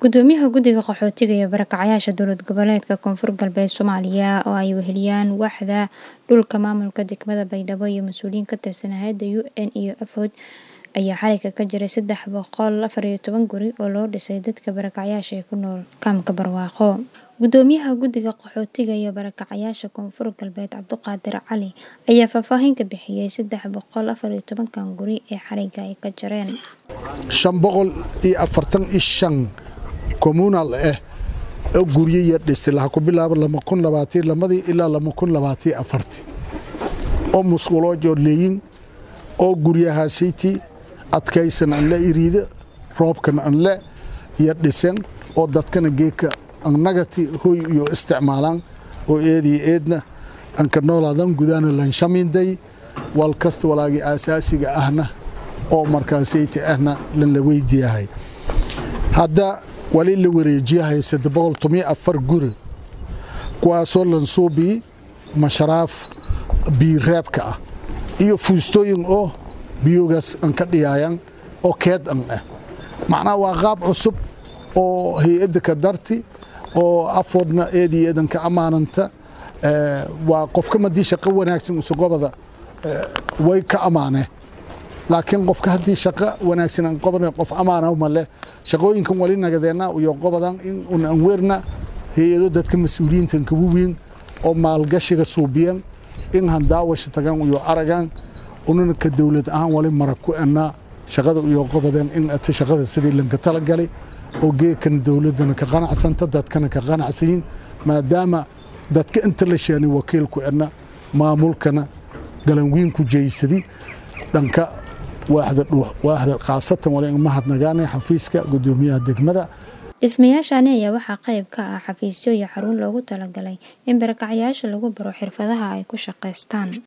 Gudoomiyaha Guddiga Qaxootiga iyo Barakacayaasha Dowlad Goboleedka Koonfur Galbeed Soomaaliya oo ay weheliyaan waaxda dhulka maamulka degmada Baydhabo iyo mas'uuliyiin ka tirsan hay'adda UN iyo AFOD ayaa xarigga ka jaray saddex boqol afar iyo toban guri oo loo dhisay dadka barakacayaasha ah ee ku nool kaamka Barwaaqo. Gudoomiyaha Guddiga Qaxootiga iyo Barakacayaasha Koonfur Galbeed Cabduqaadir Cali ayaa faahfaahin ka bixiyay saddex boqol afar iyo tobankan guri ee xarigga ay ka jareen. shan boqol iyo afartan iyo shan communal ah oo guryo yar dhistay laha ku bilaabo lama kun labaatan lamadii ilaa lama kun labaatan afartii oo musquloo joorleeyin oo guryahaasiiti adkaysan an la iriida roobkan an le iyo dhisen oo dadkana geedka annagati hoy iyo isticmaalaan oo eediyo eedna anka noolaadan gudaana lanshaminday wal kasta walaagii aasaasiga ahna oo markaasayti ahna lan la weydiyahay hadda wali la wareejiyahay saddex boqol tomiyo afar guri kuwaasoo lansuubii masharaaf biireebka ah iyo fuustooyin oo biyogaas an ka dhiyaayan oo keed an ah macnaha waa qaab cusub oo hay-adda ka darti oo afoodna eedii eedan ka ammaananta waa qofka madii shaqo wanaagsan usugobada way ka ammaaneen laakiin qofka haddii shaqo wanaagsan aan qobana qof ammaana ma leh shaqooyinkan wali nagadeenna iyo qobadan in un aan weerna hay-ado dadka mas-uuliyiintan kagu weyn oo maalgashiga suubiyan in han daawasha tagaan iyo aragaan unana ka dowlad ahaan wali marag ku ennaa shaqada iyo qobadeen in ata shaqada sidii lanka talagalay oo geedkan dowladdana ka qanacsanta dadkana ka qanacsayin maadaama dadka inta la sheenay wakiilku enna maamulkana galanwiinku jeysadi dhanka waaxda khaasatan wali mahadnagaanay xafiiska gudoomiyaha degmada dhismayaashani ayaa waxaa qayb ka ah xafiisyo iyo xarun loogu talagalay in barakacayaasha lagu baro xirfadaha ay ku shaqaystaan